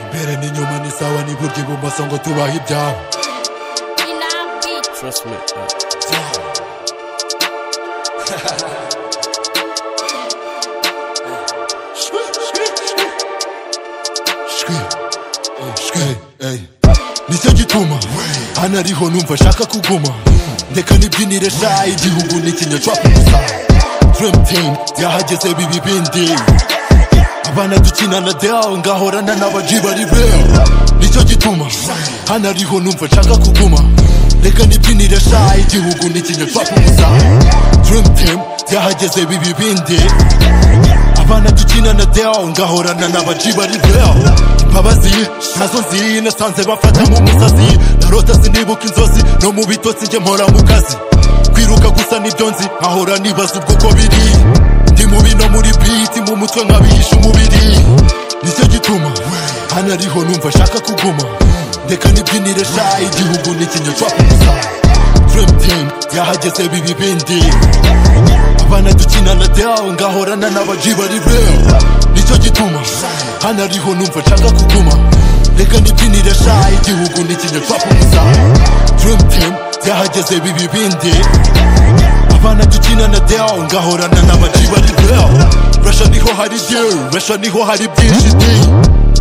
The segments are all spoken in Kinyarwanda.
imbere n'inyuma ni sawa n'iburyo ibumoso ngo tubahe ibyabo Trust me. shwi shwi ey nicyo gituma hano ariho numva ashaka kuguma ndeka nibyinire sha igihugu n'ikinya cwapu gusa dream team yahageze bibi bindi abana dukinana deo ngahorana n'abaji bari beo nicyo gituma hano ariho numva nshaka kuguma reka nibyinire sha igihugu n'ikinya cwapu gusa dream team yahageze bibi bindi abana dukinana deo ngahorana n'abaji bari beo imbabazi nazo nzi nasanze bafata mu musasi narota sinibuka inzozi no mu bitotsi njye mpora mu kazi kwiruka gusa nibyo nzi nkahora nibaza ubwo uko biri ndi mu bino muri biti mu mutwe nkabihisha umubiri nicyo gituma hano ariho numva ashaka kuguma ndeka nibyinire sha igihugu n'ikinya cwa kusa dream team yahageze bibi bindi abana dukinana deo ngahorana n'abaji bari beo nicyo gituma hano ariho numva nshaka kuguma reka nibyinire sha igihugu n'ikinya cwa kusa dream team yahageze bibi bindi abana dukinana deo ngahorana n'abaji bari deo resha niho hari deal resha niho hari byinshi di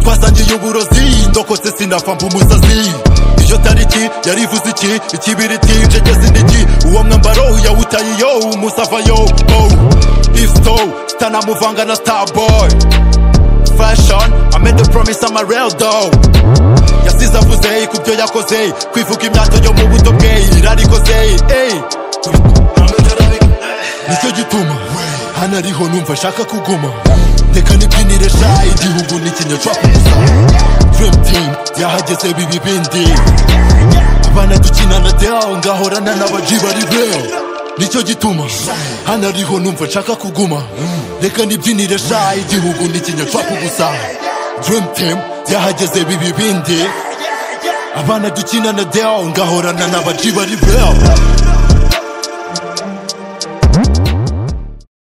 twasangiye uburozi ndokotse sinapfa mba umusazi iyo tariki yari ivuze iki ikibiriti ncegeze indigi uwo mwambaro yawutaye yo umusava yo oh isto sitanamuvanga na starboy fashion I made the promise I'm a real though yasize avuze ku byo yakoze kwivuga imyato yo mu buto bwe irarikoze ey nicyo gituma hano ariho numva ashaka kuguma reka nibyinire sha igihugu n'ikinya cwa kusa dream team yahageze bibi bindi abana dukinana deo ngahorana n'abaji bari beo nicyo gituma hano ariho numva nshaka kuguma reka nibyinire sha igihugu n'ikinya cwa kugusa dream team yahageze bibi bindi abana dukinana deo ngahorana n'abaji bari beo